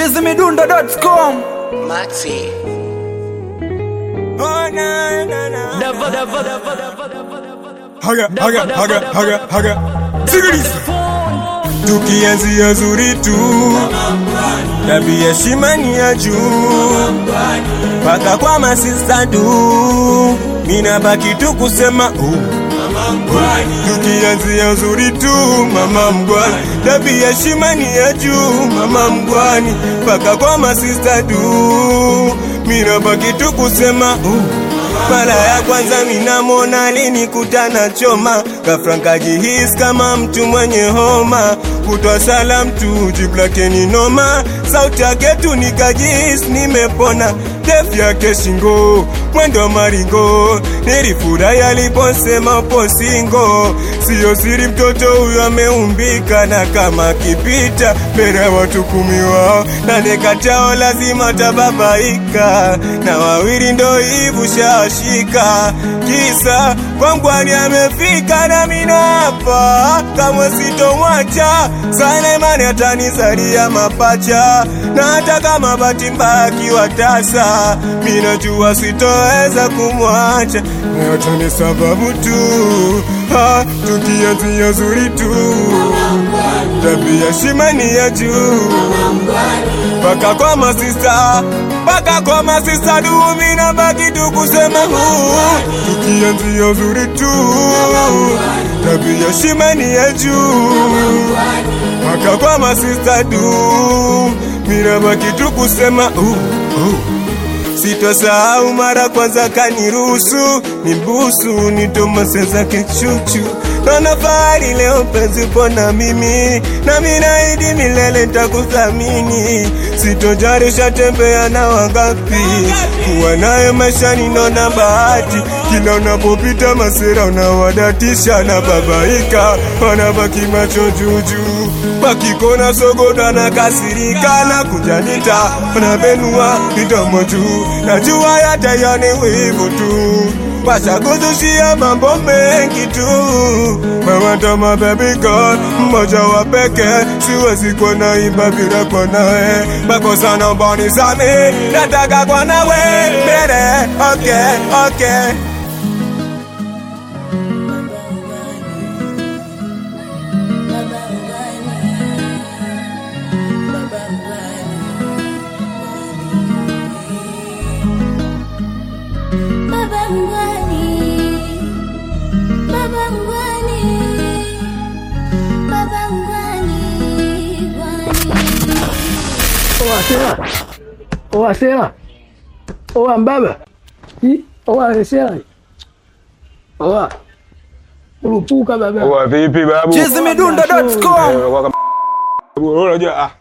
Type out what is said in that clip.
chizimidundo.com Maxi. haga haga haga haga haga sikiliza tukianzia zuri tu tabia shimani ya juu mpaka kwa masista du mina baki tu kusema uh. tukianzia zuri tu mama mgwani tabia shimani ya juu mama mgwani mpaka kwa masista du mina baki tu kusema uh. mara ya kwanza minamona alinikutana choma kafrankajihis kama mtu mwenye homa kutwa salam tu jibu lake ni noma sauti yake tu nikajihis nimepona def yake shingo mwendo maringo nilifurahi aliposema upo singo siyo siri mtoto huyo ameumbika na kama kipita mbele ya watu kumi wao nane katao lazima tababaika na wawili ndo hivu shashika kisa kwangwani amefika na mina hapa kamwe sitomwacha sana imani atanizalia mapacha na hata kama bahati mbaya akiwa tasa minajua sitoweza kumwacha na yote ni sababu tu ha, tukianzia zuri tu tabia shimani ya juu mpaka kwa masista mpaka kwa masista dumi na baki tu kusema huu tukianzia uzuri tu tabia shimani ya juu mpaka kwa masista du mina baki tu kusema uh, uh. Sitosahau mara kwanza kaniruhusu nimbusu nitomase zake chuchu Naona fahari leo penzi pona mimi na minaidi milele takuthamini Sitojarisha tembea na wangapi kuwa naye maishani naona bahati kila unapopita masera unawadatisha na babaika wanabaki macho juujuu wakikona sogoda na kasirika na kujanita wanabenua midomo juu najua yatayani wivu tu washakuzushia mambo mengi tu mawandama baby girl mmoja wa peke siwezi kuwa naimba bila kwa nawe makosa naomba nisame nataka kwa nawe mbele okay okay Baba mgwani, baba mgwani, baba mgwani, gwani. Oa sera. Oa sera. Oa mbaba. Hi, oa sera. Oa. Urupuka baba. Wa vipi babu? chizimidundo.com Eh, waka- Unajua ah